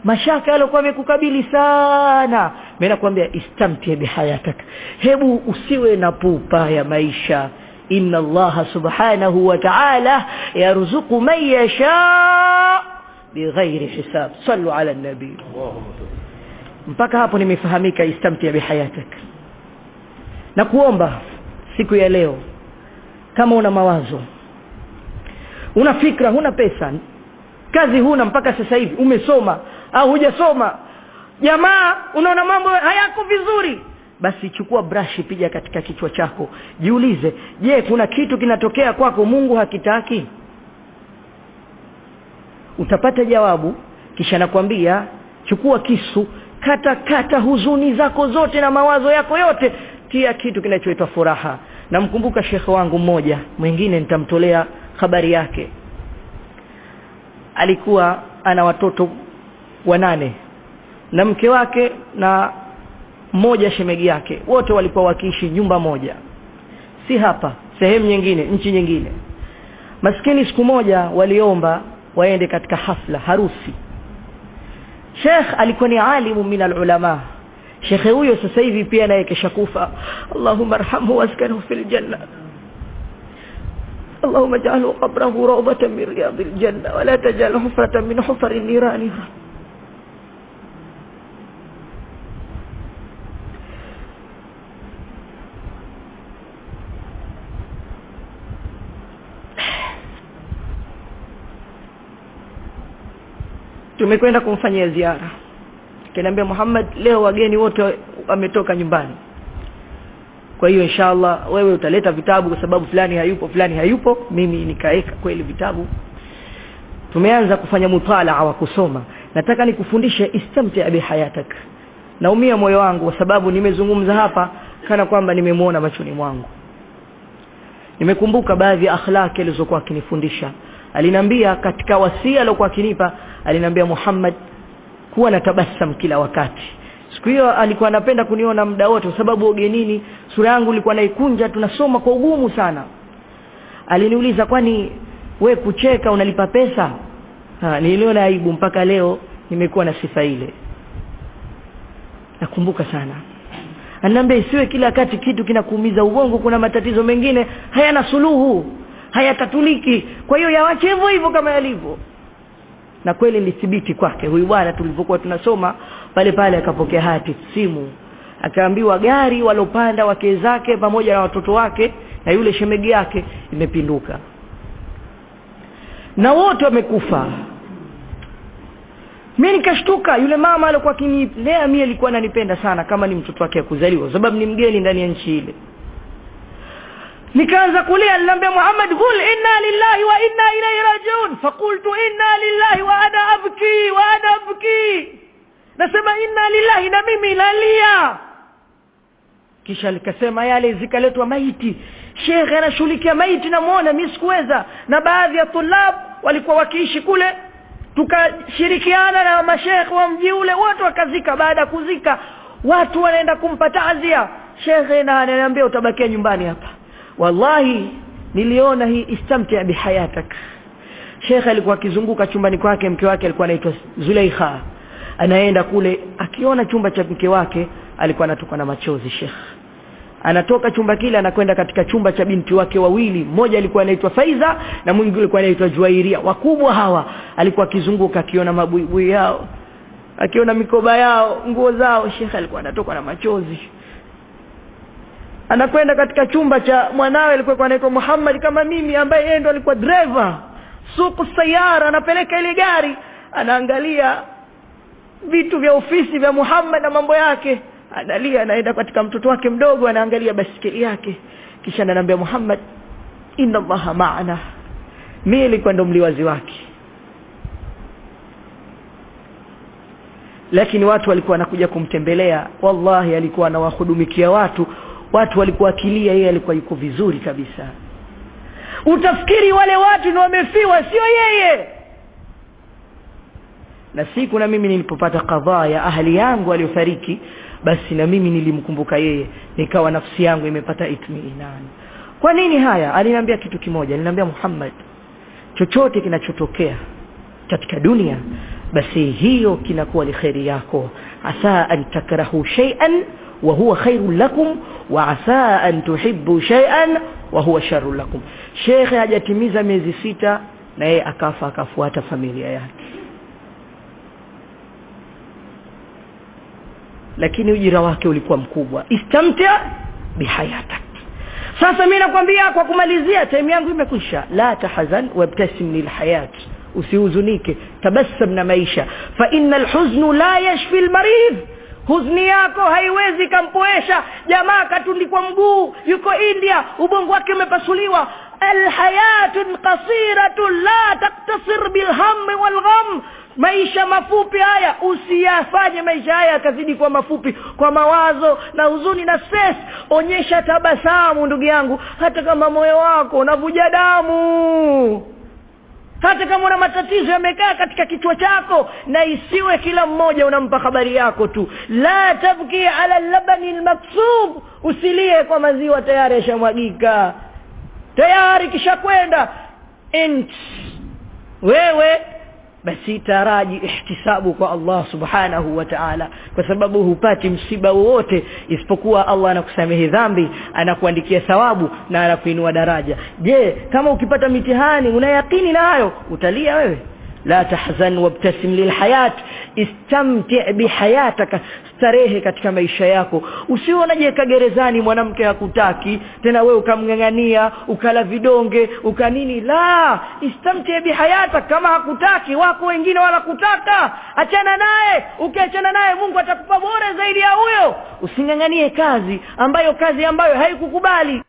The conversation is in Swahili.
mashaka yaliokuwa yamekukabili sana mimi nakwambia istamti bihayatak hebu usiwe na pupa ya maisha inna allaha subhanahu wa ta'ala yarzuqu man yasha bighairi hisab sallu ala nabii mpaka hapo nimefahamika istamti bihayatak na kuomba siku ya leo kama una mawazo una fikra huna pesa kazi huna mpaka sasa hivi umesoma au hujasoma jamaa unaona mambo hayako vizuri basi chukua brashi piga katika kichwa chako jiulize je kuna kitu kinatokea kwako Mungu hakitaki utapata jawabu kisha nakwambia chukua kisu kata kata huzuni zako zote na mawazo yako yote tia kitu kinachoitwa furaha namkumbuka shekhe wangu mmoja mwingine nitamtolea habari yake alikuwa ana watoto wanane na mke wake na mmoja shemegi yake wote walikuwa wakiishi nyumba moja si hapa sehemu nyingine nchi nyingine maskini siku moja waliomba waende katika hafla harusi Sheikh alikuwa ni alimu min alulama Sheikh huyo sasa hivi pia naye keshakufa Allahumma arhamhu waskanhu fil janna اللهم اجعله قبره روضة من رياض الجنة ولا تجعل حفرة من حفر النيران tumekwenda kumfanyia ziara kaniambia Muhammad leo wageni wote wametoka nyumbani kwa hiyo inshallah wewe utaleta vitabu kwa sababu fulani hayupo fulani hayupo mimi nikaeka kweli vitabu tumeanza kufanya mutalaa wa kusoma nataka nikufundishe istamti bi hayatak naumia moyo wangu kwa sababu nimezungumza hapa kana kwamba nimemwona machoni mwangu nimekumbuka baadhi ya akhlaki alizokuwa akinifundisha alinambia katika wasia aliyokuwa akinipa alinambia Muhammad kuwa na tabasam kila wakati siku hiyo alikuwa anapenda kuniona muda wote kwa sababu ugenini sura yangu ilikuwa naikunja tunasoma kwa ugumu sana aliniuliza kwani we kucheka unalipa pesa ha, niliona aibu mpaka leo nimekuwa na sifa ile nakumbuka sana ananiambia isiwe kila wakati kitu kinakuumiza ubongo kuna matatizo mengine hayana suluhu hayatatuliki kwa hiyo yawache hivyo hivyo kama yalivyo na kweli nilithibiti kwake huyu bwana tulivyokuwa tunasoma pale pale akapokea hati simu akaambiwa gari walopanda wake zake pamoja na watoto wake na yule shemegi yake imepinduka na wote wamekufa mimi nikashtuka yule mama alikuwa akinilea mimi alikuwa ananipenda sana kama ni mtoto wake kuzaliwa sababu ni mgeni ndani ya nchi ile nikaanza kulia nilimwambia Muhammad qul inna lillahi wa inna ilayhi rajiun faqultu inna lillahi wa ana abki wa ana abki nasema inna lillahi na mimi nalia kisha likasema yale zikaletwa maiti shekhe anashughulikia maiti namuona mimi sikuweza na baadhi ya tulab walikuwa wakiishi kule tukashirikiana na mashekhe wa mji ule wote wakazika baada ya kuzika watu wanaenda kumpa taazia shekhe na ananiambia utabakia nyumbani hapa wallahi niliona hii istamti bihayatak Sheikh alikuwa akizunguka chumbani kwake mke wake alikuwa anaitwa Zulaikha anaenda kule akiona chumba cha mke wake alikuwa anatoka na machozi Sheikh anatoka chumba kile anakwenda katika chumba cha binti wake wawili mmoja alikuwa anaitwa Faiza na mwingine alikuwa anaitwa Juairia wakubwa hawa alikuwa akizunguka akiona mabuibui yao akiona mikoba yao nguo zao Sheikh alikuwa anatoka na machozi anakwenda katika chumba cha mwanawe alikuwa anaitwa Muhammad kama mimi ambaye yeye ndo alikuwa driver suku sayara anapeleka ile gari anaangalia vitu vya ofisi vya Muhammad na mambo yake analia anaenda katika mtoto wake mdogo anaangalia basikeli yake kisha ananiambia Muhammad inna allaha ma'ana mimi nilikuwa ndo mliwazi wake lakini watu walikuwa wanakuja kumtembelea wallahi alikuwa anawahudumikia watu watu walikuwa akilia yeye alikuwa yuko vizuri kabisa utafikiri wale watu ni wamefiwa sio yeye na siku na mimi nilipopata kadhaa ya ahli yangu aliyofariki basi na mimi nilimkumbuka yeye nikawa nafsi yangu imepata itmiinan kwa nini haya aliniambia kitu kimoja aliniambia Muhammad chochote kinachotokea katika dunia basi hiyo kinakuwa ni kheri yako asa an takrahu shay'an wa huwa khairun lakum wa asa an tuhibbu shay'an wa huwa sharrun lakum shekhe hajatimiza miezi sita na yeye akafa akafuata familia yake lakini ujira wake ulikuwa mkubwa istamta bihayatak sasa mimi nakwambia kwa kumalizia time yangu imekwisha la tahzan wabtasim lilhayat usihuzunike tabassam na maisha fa innal huznu la yashfi almarid huzni yako haiwezi kampoesha jamaa katundikwa mguu yuko india ubongo wake umepasuliwa alhayatun qasiratun la taktasir bilhammi walgham maisha mafupi haya usiyafanye maisha haya yakazidi kwa mafupi kwa mawazo na huzuni na stress onyesha tabasamu ndugu yangu hata kama moyo wako unavuja damu hata kama una matatizo yamekaa katika kichwa chako na isiwe kila mmoja unampa habari yako tu la tabki ala labani lmaksub usilie kwa maziwa tayari yashamwagika tayari kishakwenda int wewe basi taraji ihtisabu kwa Allah subhanahu wa ta'ala kwa sababu hupati msiba wowote isipokuwa Allah anakusamehe dhambi anakuandikia thawabu na anakuinua daraja je kama ukipata mitihani una yakini nayo utalia wewe la tahzan wabtasim lilhayat istamti' bihayataka starehe katika maisha yako usiwe unajiweka gerezani mwanamke hakutaki tena wewe ukamng'ang'ania ukala vidonge ukanini la istamti bihayatak kama hakutaki wako wengine wala kutaka achana naye ukiachana naye Mungu atakupa bora zaidi ya huyo using'ang'anie kazi ambayo kazi ambayo haikukubali